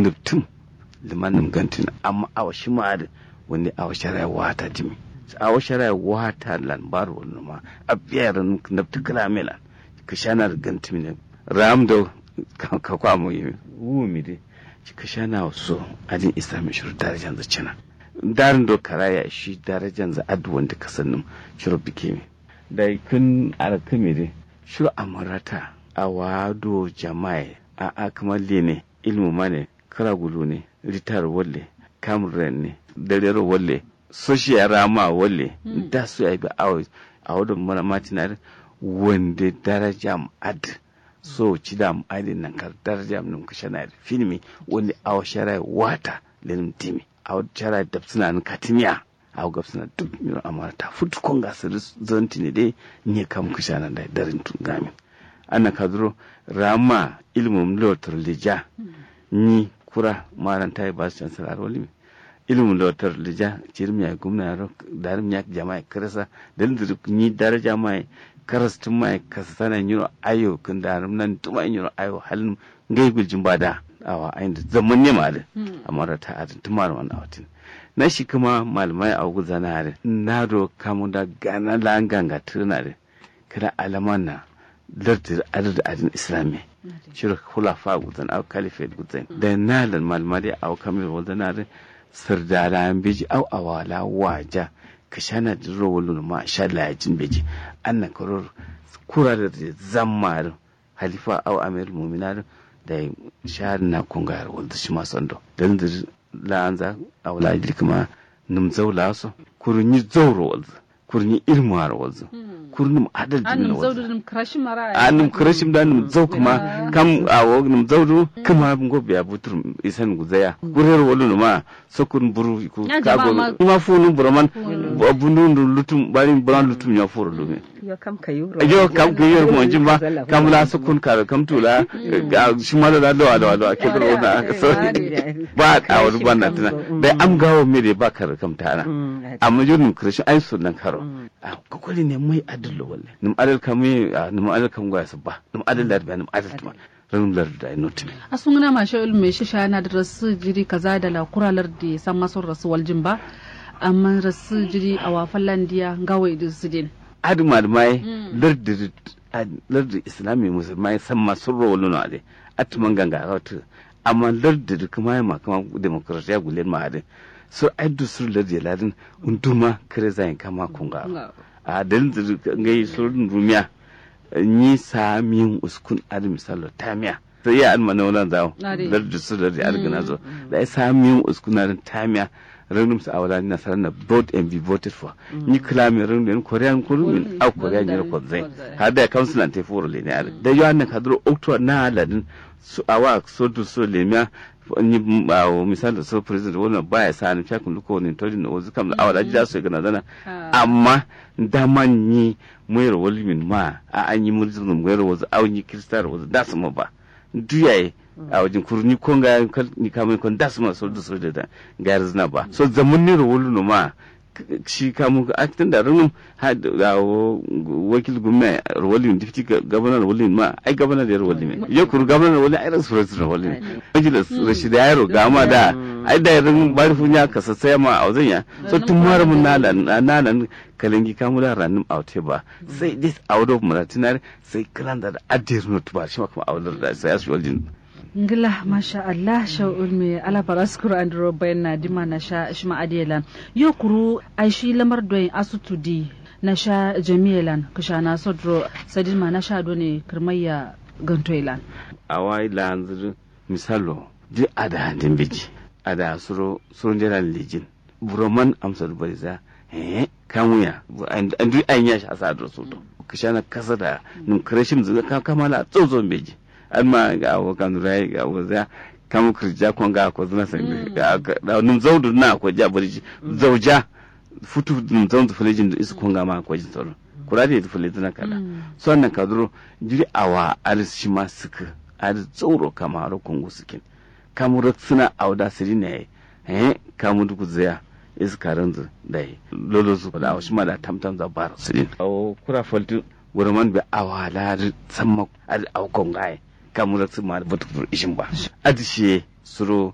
nuptum liman num gantin amma awa shi ma da wani awa shari'a wata jimi awa shari'a wata lan bar wani ma a biyar nuptu kalamelan ka shanar gantin ne ram da ka kwamo yi wumi dai ka shana so adin islami shiru darajan zacina darin do karaya shi darajan za adu wanda ka sannin shiru bike mi da kun alkami dai shiru amarata a wado jama'a a a kamar ne ilmu mane kara gudu ne ritar walle kamuran ne darer walle soshiya rama walle da su ya bi a wadda mana matinar wanda daraja ad so ci da adin nan kar daraja mun ka shana filmi wanda awa shara wata lenim timi awa shara da suna nan katimiya awa gab suna duk miro amara ta futu kon ga su zonti ne dai ne kam ka shana da darin tun gami ana kadro rama ilmu lotar lija ni kura maran tayi ba su chancellor wali ilmu lotar lija cirmiya gumna darim yak jama'a krasa dan ni daraja mai karas tun mai kasa sana yiro ayo kan da nan tuma yiro ayo halin ngai guljin bada awa ayin da zaman ne ma da amma da ta adin tuma da wannan awatin na shi kuma malamai a guza na da na do kamu da gana langanga tuna da kada alaman na lardir adad adin islami shirin hulafa guzan au kalifet guzan da na lan malamai a kamil wazana da sardara biji au awala waja ka shana da rawalun ma sha lajin beji annan karor kura da zammar halifa au amir muminar da shahar na kungar wanda shi masu ando dan da la'anza a wala kuma num zaula so kurunyi zauro wanda kurunyi ilmuwar wanda kurnum adal jimin wanda annum krashim mara annum krashim da annum zau kuma kam a wognum zawdu kuma ngo biya butur isan guzaya gurer wolu ma sokun buru ku kago ma funu buraman bundu lutum bari buran lutum ya furu lume yo kam kayo yo kam kayo mo jimba kam la sokun kar kam tula shi ma da do do do ke bro da so ba ka wani banna tana dai am gawo me da ba kar kam tana amma jurnum krashim ai sunan karo kokoli ne mai adallo walle num adal kam num adal kam goya sabba num adal da num adal tuma ranum lar da ino tumi asungna ma sha ilme shi sha na da rasu jiri kaza da la kuralar da san maso rasu waljin ba amma rasu jiri a wafan landiya gawai da su din adu malmai lar da lar da islami musulmai san maso rawolu na de atman ganga wata amma lar da kuma ma kuma demokrasiya gulen ma de so addu sur lar da ladin unduma kare zayin kama kunga a dalin da ngai surun rumiya ni samin uskun adi misalo tamiya sai ya alma na wannan zawo dar da su da algana zo da ya samin uskun adi tamiya ranum sa awala ni nasara na vote and be voted for ni klami ranum den korean kurumin au korean ni ko zai ha da council an tefuro le ne adi da yo an ka duro october na ladin su awa so to so le miya ni bawo misali so president wannan baya sa ni fiya kun ko ni to ni ozu kam awala ji su gana dana amma daman ni muyar walimin ma a an yi murjin muyar wazu a yi kristar wazu da su ma ba duyaye a wajen kurni kon ga ni kamar kon da su ma so da so da ga zina ba so zaman ne ro wulu ma shi kamu a tun da runum ga wakil gumna rawalin difti gabanar rawalin ma ai gabanar da rawalin ya kuru gabanar rawalin ai rasu rasu rawalin majalis rashida yaro ga ma da ai da rin bari funya ka sassaya ma a wajen ya so tun mara mun nalan nalan kalangi kamu da ranin aute ba sai this out of maratinar sai kalan da adir not ba shi ma kuma audar da sai asu waljin ngila masha Allah sha'ul me ala baraskuru andro bayan dima na sha shima adelan yo kuru ai shi lamar doyin asutudi na sha jami'elan kusha na sodro sadin ma na sha do ne kirmayya gantoilan awai lanzir misalo di ada handin biji ada suro surun jiran lijin buroman amsar bariza eh kamuya an duk an yashi asadar su to kusha na kasa da num kreshim zuga kamala tsozon beji alma ga abokan rai ga waza kamu kirja kon ga ko zuna san ga num zaudu na ko ja burji zauja futu num zaudu fulejin da isu kon ga ma ko jin tsoro kurade da fulejin na kala so annan kaduro jiri awa alis shi ma suka alis tsoro kama ro kongo sukin kamu suna auda siri ne eh kamu duku zaya iska ranzu dai lolo su da shi ma da tamtam za bar sirin o kura faltu gurman bi awala samma al aukon gai kamu da su ma da butu ishin ba adishe suro